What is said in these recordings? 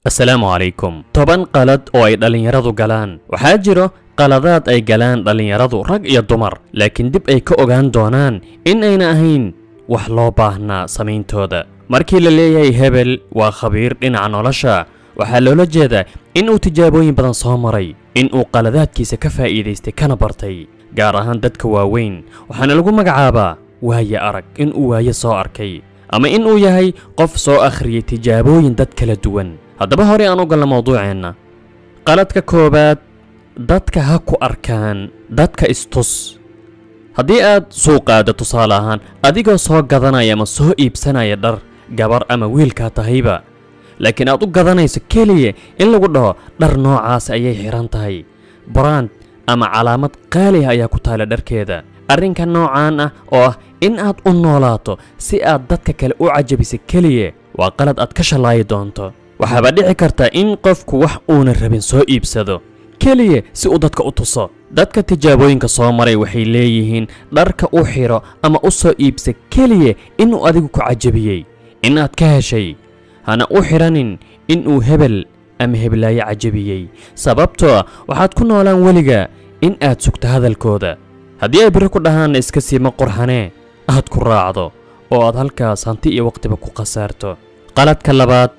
assalaamu calaykum toban qalad oo ay dhallinyaradu galaan waxaa jiro qaladaad ay galaan dhallinyaradu rag iyo dumar laakiin dib ay ka ogaan doonaan in ayna ahayn wax loo baahnaa samayntooda markii la leeyahay hebel waa khabiir dhinaca nolosha waxaa loola jeedaa in uu tijaabooyin badan soo maray in uu qaladaadkiisa ka faa'iidaystay kana bartay gaar ahaan dadka waaweyn waxaana lagu magacaabaa waaye arag in uu waaye soo arkay ama in uu yahay qof soo akhriyay tijaabooyin dad kala duwan haddaba hore aan u galna mawduuceenna qaladka koowaad dadka ha ku arkaan dadka istus haddii aad suuqaada tusaale ahaan adigoo soo gadanaya ama soo iibsanaya dhar gabar ama wiilkaa tahayba laakiin aad u gadanayso keliya in lagu dhaho dhar noocaas ayay xidhan tahay brand ama calaamad qaali ah ayaa ku taala dharkeeda arrinka noocaan ah oo ah in aad u noolaato si aad dadka kale u cajabisa keliya waa qalad aad ka shallaayi doonto waxaaba dhici karta in qofku wax uuna rabin soo iibsado keliya si uu dadka u tuso dadka tijaabooyinka soo maray waxay leeyihiin dharka u xidho ama u soo iibsa keliya inuu adigu ku cajabiyey inaad ka heshay hana u xidhanin inuu hebel ama heblaayo cajabiyey sababtoo ah waxaad ku noolaan weliga in aad sugto hadalkooda haddii ay biri ku dhahaanna iska siima qurxanee aad ku raacdo oo aad halkaas hanti iyo waqtiba ku khasaarto qaladka labaad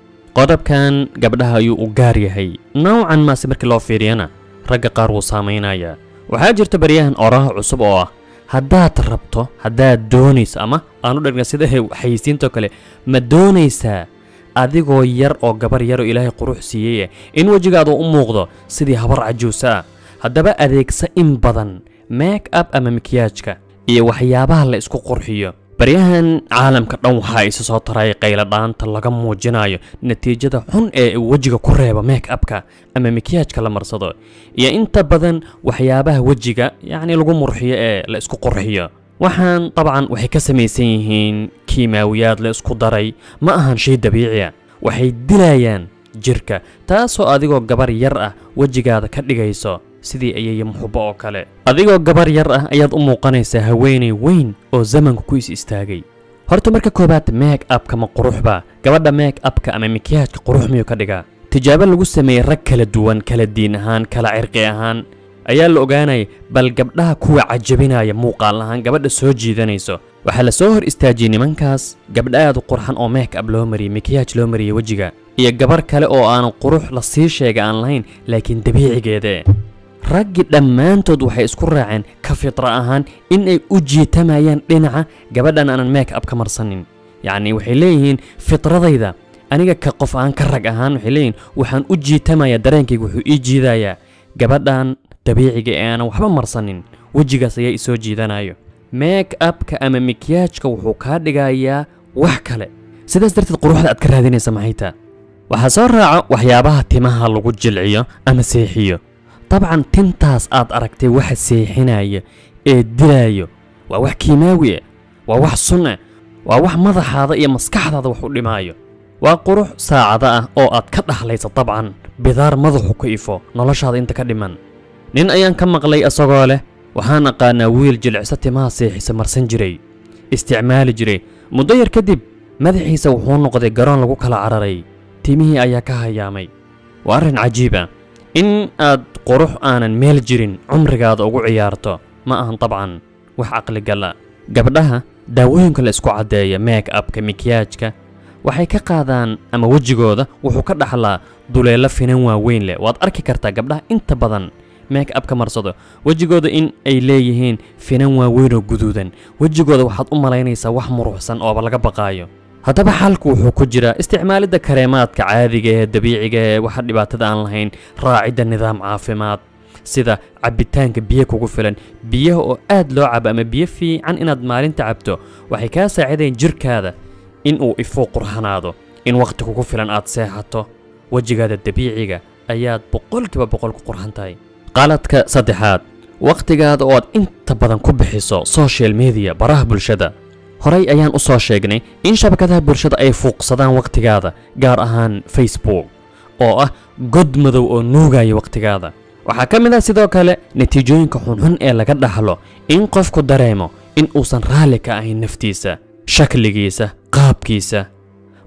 qodobkan gabdhaha ayuu u gaar yahay nowcan maase markii loo fiiriyana ragga qaar wuu saamaynayaa waxaa jirta baryahan oraha cusub oo ah haddaad rabto haddaad doonayso ama aanu dhegna sida xayisiintoo kale ma doonaysaa adigoo yar oo gabar yaroo ilaahay qurux siiyey in wejigaadu u muuqdo sidii habar cajuusa ah haddaba adeegsa in badan make up ama mikiyaajka iyo waxyaabaha la isku qurxiyo baryahan caalamka dhan waxaa isa soo taray qayladhaanta laga muujinayo natiijada xun ee uu wejiga ku reebo make upka ama mikiyaajka la marsado iyo inta badan waxyaabaha wejiga yacni lagu murxiyo ee la isku qurxiyo waxaan dabcan waxay ka samaysan yihiin kiimaawiyaad la isku daray ma ahan shay dabiiciya waxay dilayaan jirka taasoo adigoo gabar yar ah wejigaada ka dhigayso sidii ayaya muxubbo oo kale adigoo gabar yar ah ayaad u muuqanaysaa haweenay weyn oo zamanku ku is istaagay horta marka koowaad meeg abka ma quruxba gabadha meeg abka ama mikiyaajka qurux miyuu ka dhigaa tijaabo lagu sameeyey rag kala duwan kala diin ahaan kala cirqi ahaan ayaa la ogaanaya bal gabdhaha kuwa cajabinaya muuqaal ahaan gabadha soo jiidanayso waxaa la soo hor istaajiyey nimankaas gabdha aad u qurxan oo meek ab loo mariyey mikiyaaj loo mariyey wejiga iyo gabar kale oo aanan qurux la sii sheega aan lahayn laakiin dabiicigeede raggii dhammaantood waxay isku raaceen ka fitra ahaan in ay u jiitamayaan dhinaca gabadhan aanan meek ab ka marsanin yacni waxay leeyihiin fitradayda aniga ka qof aan ka rag ahaan waxay leeyihiin waxaan u jiitamayaa dareenkayga wuxuu ii jiidayaa gabadhan dabiiciga ee aanan waxba marsanin wejigaas ayaa isoo jiidanayo meek abka ama mikiyaajka wuxuu kaa dhigayaa wax kale sidaas darteed quruxda aad ka raadinaysa maxayta waxaa soo raaca waxyaabaha timaha lagu jilciyo ama seexiyo dabcan tintaas aad aragtay waxa seexinaya ee dilaayo waa wax kiimaawi ah waa wax sun ah waa wax madaxaada iyo maskaxdaada wax u dhimaayo waa qurux saacada ah oo aad ka dhaxlaysa dabcan bidaar madaxu ka ifo noloshaada inta ka dhiman nin ayaan ka maqlay isagoo leh waxaan aqaanaa wiil jilicsa timaha seexisa marsan jiray isticmaali jiray muddo yar kadib madaxiisa wuxuu noqday garoon lagu kala cararay timihii ayaa ka hayaamay waa arrin cajiib ah in aad qurux aanan meel jirin cumrigaada ugu ciyaarto ma ahan dabcan wax caqligala gabdhaha daawooyinka la isku caddeeya meek abka mikiyaajka waxay ka qaadaan ama wejigooda wuxuu ka dhaxlaa duleelo finan waaweyn leh waad arki kartaa gabdhaha inta badan meek ab ka marsado wejigooda in ay leeyihiin finan waaweyn oo guduudan wejigooda waxaad u malaynaysaa wax muruxsan ooba laga baqaayo haddaba xalku wuxuu ku jiraa isticmaalidda kareemaadka caadiga ee dabiiciga ee waxa dhibaatada aan lahayn raacidda nidaam caafimaad sida cabbitaanka biyo kugu filan biyaha oo aad loo cabo ama biyo fiican inaad maalinta cabto waxay kaa saacidayn jirkaada in uu ifuu qurxanaado in wakhti kugu filan aad seexato wejigaada dabiiciga ayaad boqolkiiba boqol ku qurxan tahay qaladka saddexaad wakhtigaada oo aad inta badan ku bixiso social media baraha bulshada horey ayaan u soo sheegnay in shabakadaha bulshada ay fuuqsadaan wakhtigaada gaar ahaan facebook oo ah god madow oo nuugaya wakhtigaada waxaa ka mid ah sidoo kale natiijooyinka xunxun ee laga dhaxlo in qofku dareemo in uusan raalli ka ahayn naftiisa shakligiisa qaabkiisa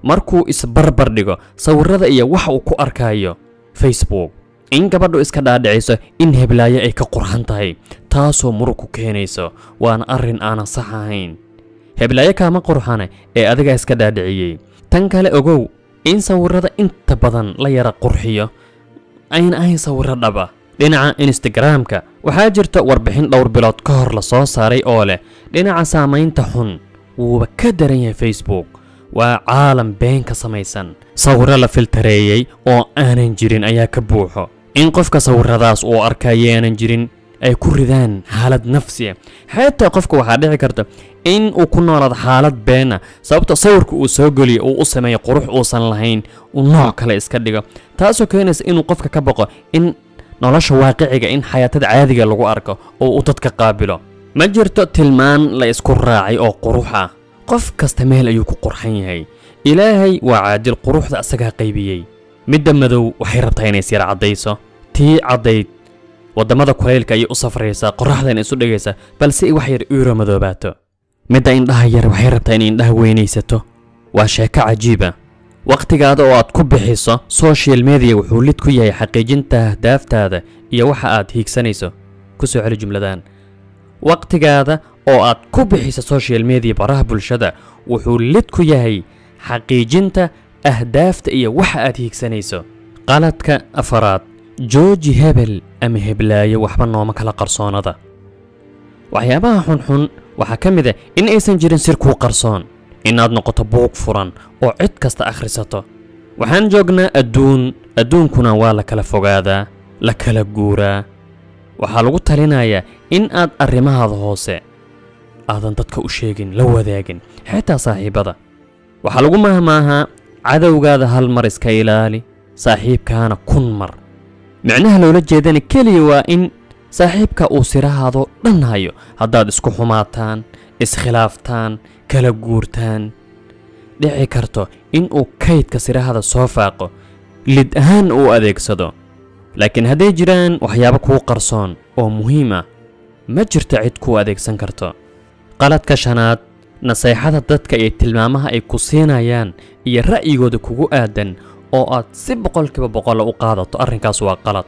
markuu isbarbar dhigo sawirrada iyo wax uu ku arkayo facebook in gabadhu iska dhaadhiciso in heblaayo ay ka qurxan tahay taasoo murug ku keenayso waana arrin aanan sax ahayn heblaayo kaama qurxane ee adigaa iska dhaadhiciyey tan kale ogow in sawirrada inta badan la yara qurxiyo ayna ahayn sawirro dhaba dhinaca instagramka waxaa jirta warbixin dhowr bilood ka hor la soo saaray oo leh dhinaca saamaynta xun wuuba ka daran yahay facebook waa caalam been ka samaysan sawirro la filtareeyey oo aanan jirin ayaa ka buuxo in qofka sawirradaas uu arkaya aanan jirin ay ku ridaan xaalad nafsiya xataa qofka waxaa dhici karta in uu ku noolaado xaalad beena sababto sawirka uu soo geliyo uu u sameeyo qurux uusan lahayn uu nooc kale iska dhigo taasoo keenaysa inuu qofka ka baqo in nolosha waaqiciga in xayaatada caadiga lagu arko oo uu dadka qaabilo ma jirto tilmaan la isku raacay oo qurux ah qof kasta meel ayuu ku qurxan yahay ilaahay waa caadil quruxda asagaa qaybiyey midda madow waxay rabtaa inay isyar caddayso tii caddayd waddamada kulaylka ayay u safraysaa qorraxdana isu dhigaysaa balse wax yar iiro madoobaato midda indhaha yar waxay rabtaa inay indhaha weynaysato waa sheeko cajiiba wakhtigaada oo aad ku bixiso social media wuxuu lid ku yahay xaqiijinta ahdaaftaada iyo waxa aad hiigsanayso ku soo celi jumladan wakhtigaada oo aad ku bixiso social media baraha bulshada wuxuu lid ku yahay xaqiijinta ahdaafta iyo waxa aad hiigsanayso qaladka afaraad jooji hebel ama heblaayo waxba nooma kala qarsoonada waxyaabaha xunxun waxaa ka mid ah in aysan jirin sir kuu qarsoon inaad noqoto buuq furan oo cid kasta akhrisato waxaan joognaa adduun adduunkuna waa la kala fogaadaa la kala guuraa waxaa lagu talinayaa in aad arrimahaada hoose aadan dadka u sheegin la wadaagin xitaa saaxiibbada waxaa lagu mahmaahaa cadowgaada hal mar iska ilaali saaxiibkaana kun mar micnaha loola jeedana keliya waa in saaxiibka uu sirahaadoo dhan hayo haddaad isku xumaataan iskhilaaftaan kala guurtaan dhici karto in uu kaydka sirahada soo faaqo lid ahaan uu adeegsado laakiin hadday jiraan waxyaabo kuu qarsoon oo muhiim ah ma jirto cid kuu adeegsan karto qaladka shanaad naseexada dadka iyo tilmaamaha ay ku siinayaan iyo ra'yigooda kugu aadan oo aad si boqolkiiba boqolla u qaadato arrinkaas waa qalad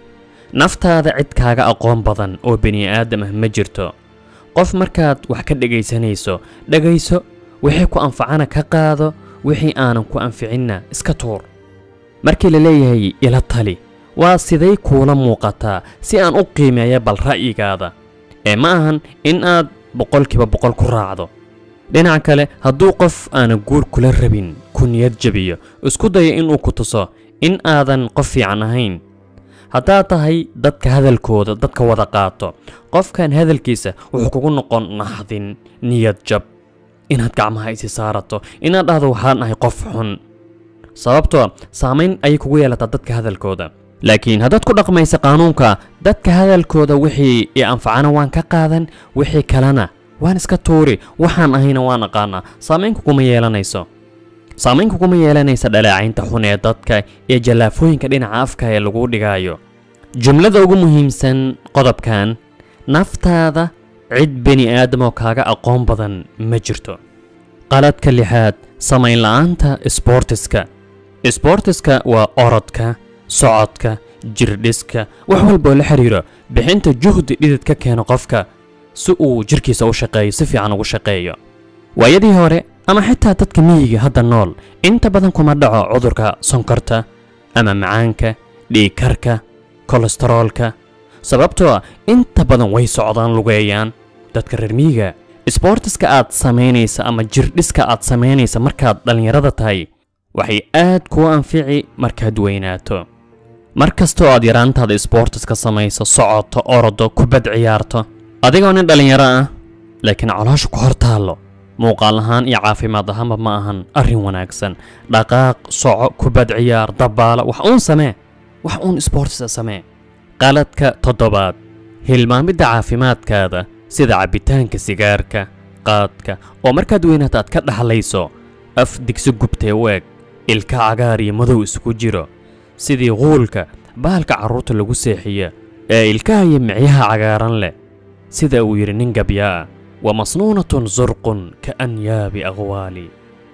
naftaada cid kaaga aqoon badan oo bini'aadam ah ma jirto qof markaad wax ka dhegaysanayso dhegayso wixii ku anfacana ka qaado wixii aanan ku anficinna iska tuur markii la leeyahay ila tali waa siday kuula muuqataa si aan u qiimeeya bal ra'yigaada ee ma ahan in aad boqolkiiba boqol ku raacdo dhinaca kale hadduu qof aanan guur kula rabin ku niyad jabiyo isku dayo inuu ku tuso in aadan qof fiican ahayn haddaad tahay dadka hadalkooda dadka wada qaato qofkan hadalkiisa wuxuu kugu noqon naxdin niyad jab inaad gacmaha isi saarato inaad dhahdo waxaan ahay qof xun sababtoo saamayn ayay kugu yeelataa dadka hadalkooda laakiin haddaad ku dhaqmaysa qaanuunka dadka hadalkooda wixii i anfacana waan ka qaadan wixii kalena waan iska tuuri waxaan ahayna waan aqaanaa saamayn kuguma yeelanayso saamayn kuguma yeelanaysa dhaleecaynta xun ee dadka iyo jallaafooyinka dhinaca afka ee lagu dhigaayo jumlada ugu muhiimsan qodobkan naftaada cid bini aadamoo kaaga aqoon badan ma jirto qaladka lixaad samayn la'aanta isboortiska isboortiska waa orodka socodka jirdhiska wax walboo la xiriiro bixinta juhdi dhidid ka keeno qofka si uu jirkiisa u shaqeeyo si fiican ugu shaqeeyo waayadii hore ama xitaa dadka miyiga hadda nool inta badan kuma dhaco cudurka sonkorta ama macaanka dhiigkarka kolestaroolka sababtoo ah inta badan way socdaan lugeeyaan dadka reer miyiga isboortiska aad samaynaysa ama jirdhiska aad samaynaysa markaad dhallinyarada tahay waxay aad kuu anfici markaad weynaato mar kastoo aad yaraantaada isboortiska samayso socoto orodo kubad ciyaarto adigoo nin dhallinyaro ah laakiin caloosha ku hor taallo muuqaal ahaan iyo caafimaad ahaanba ma ahan arrin wanaagsan dhaqaaq soco kubad ciyaar dabaalo wax uun samee wax uun isboortisa samee qaladka toddobaad hilmaamidda caafimaadkaada sida cabbitaanka sigaarka qaadka oo markaad weynaata aad ka dhaxlayso af digsi gubtee weeg ilka cagaar iyo madow isku jiro sidii quulka bahalka carruurta lagu seexiya ee ilkaha iyo micyaha cagaaran leh sida uu yidhi nin gabyaa ah wa masnuunatun surqun ka anyaabi aqwaali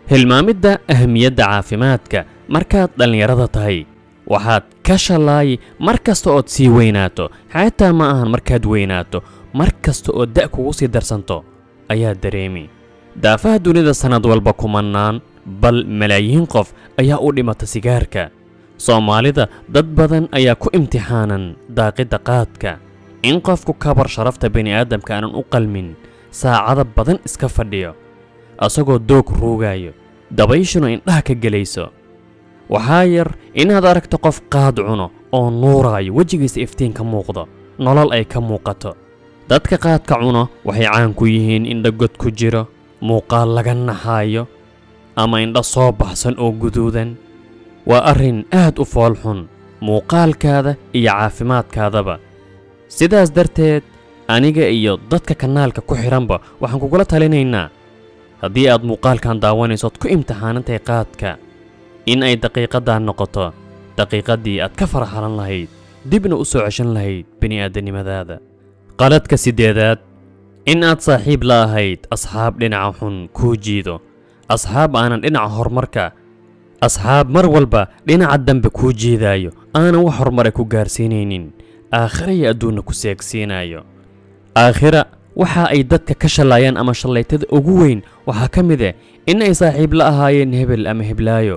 hilmaamidda ahamiyadda caafimaadka markaad dhallinyarada tahay waxaad ka shallaayi mar kasta ood sii weynaato xataa ma ahan markaad weynaato mar kasta oo da' kugu sii darsanto ayaad dareemi daafaha dunida sannad walba kumannaan bal malaayiin qof ayaa u dhimata sigaarka soomaalida dad badan ayaa ku imtixaanan daaqidda qaadka in qofku kabar sharafta bini'aadamka aanan u qalmin saacada badan iska fadhiyo asagoo doog ruugaayo dabayshuna indhaha ka gelayso waxaa yar inaad aragto qof qaad cuno oo nuuraayo wejigiisa iftiin ka muuqdo nolol ay ka muuqato dadka qaadka cuno waxay caan ku yihiin indha god ku jiro muuqaal laga naxaayo ama indha soo baxsan oo guduudan waa arrin aad u foolxun muuqaalkaada iyo caafimaadkaadaba sidaas darteed aniga iyo dadka kanaalka ku xidhanba waxaan kugula talinaynaa haddii aad muuqaalkan daawanaysood ku imtixaanantahay qaadka in ay daqiiqaddan noqoto daqiiqaddii aad ka farxalan lahayd dibna u soo ceshan lahayd bini'aadanimadaada qaladka siddeedaad in aad saaxiib la ahayd asxaab dhinaca xun kuu jiido asxaab aanan dhinaca horumarka asxaab mar walba dhinaca dambe kuu jiidaayo aanan wax horumare ku gaarsiinaynin aakhira iyo adduunna ku seegsiinayo aakhira waxa ay dadka ka shallaayaan ama shallaytada ugu weyn waxaa ka mid ah in ay saaxiib la ahaayeen hebel ama heblaayo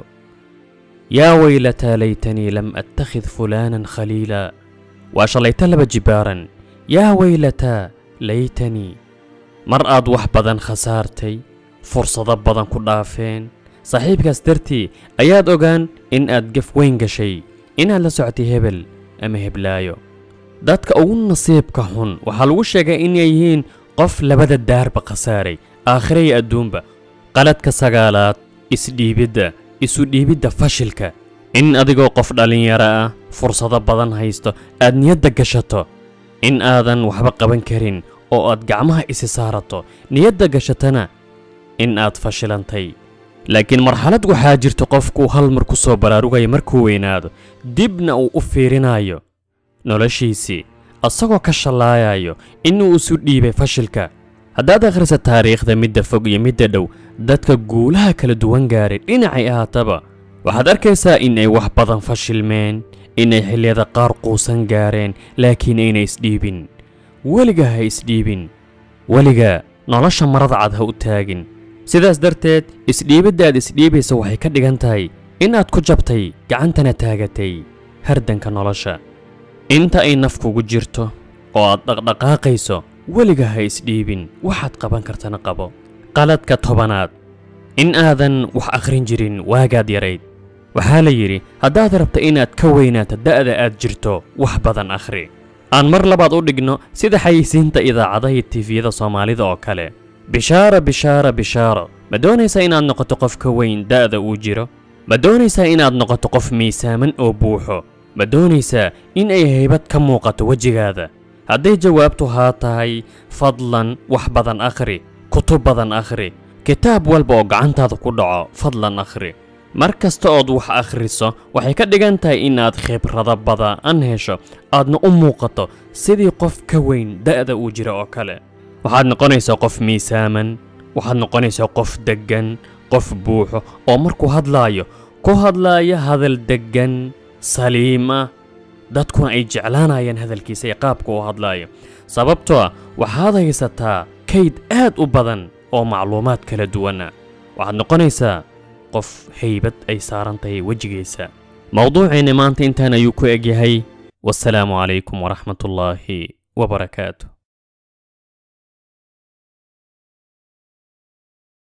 yaa weylataa laytanii lam attakhid fulaanan khaliila waa shallayto laba jibaaran yaa weylataa laytanii mar aad wax badan khasaartay fursado badan ku dhaafeen saaxiibkaas dartii ayaad ogaan in aad gaf weyn gashay inaad la socotay hebel ama heblaayo dadka ugu nasiibka xun waxaa lagu sheegay inay yihiin qof labada daarba khasaaray aakhira iyo adduunba qaladka sagaalaad isdhiibidda isu dhiibidda fashilka in adigoo qof dhallinyaro ah fursado badan haysto aad niyadda gashato in aadan waxba qaban karin oo aad gacmaha isi saarato niyadda gashatana in aad fashilantay laakiin marxalad waxaa jirta qofkuu hal mar ku soo baraarugaya markuu weynaado dibna uu u fiirinayo noloshiisii asagoo ka shallaayayo inuu isu dhiibay fashilka haddaad akhrisa taariikhda midda fog iyo midda dhow dadka guulaha kala duwan gaaray dhinacay ahaataba waxaad arkaysaa in ay wax badan fashilmeen inay xilliyada qaar quusan gaareen laakiin ayna isdhiibin weliga ha isdhiibin weliga nolosha marada cad ha u taagin sidaas darteed isdhiibidda aad isdhiibaysa waxay ka dhigan tahay inaad ku jabtay gacantana taagatay hardanka nolosha inta ay naf kugu jirto oo aad dhaqdhaqaaqayso weliga ha isdhiibin waxaad qaban kartana qabo qaladka tobanaad in aadan wax akhrin jirin waagaad yarayd waxaa la yidhi haddaad rabta inaad ka weynaato da'da aad jirto wax badan akhri aan mar labaad u dhigno sida xayisiinta idaacadaha iyo tifiyada soomaalida oo kale bishaara bishaara bishaaro ma doonaysaa inaad noqoto qof ka weyn da'da uu jiro ma doonaysaa inaad noqoto qof miisaaman oo buuxo ma doonaysaa in ay haybad ka muuqato wejigaada hadday jawaabtu haa tahay fadlan wax badan akhri kutub badan akhri kitaab walba oo gacantaada ku dhaco fadlan akhri mar kasta ood wax akhriso waxay ka dhigan tahay inaad khibrado badan hesho aadna u muuqato sidii qof ka weyn da'da uu jira oo kale waxaad noqonaysaa qof miisaaman waxaad noqonaysaa qof deggan qof buuxo oo markuu hadlaayo ku hadlaaya hadal deggan saliim ah dadkuna ay jeclaanayaan hadalkiisa iyo qaabka uu hadlaayo sababtoo ah waxaad haysataa kayd aad u badan oo macluumaad kala duwana waxaad noqonaysaa qof haybad ay saaran tahay wejigiisa mowduuceenna maanta intaan ayuu ku egyahay wasalaamu calaykum waraxmatullaahi wabarakaatu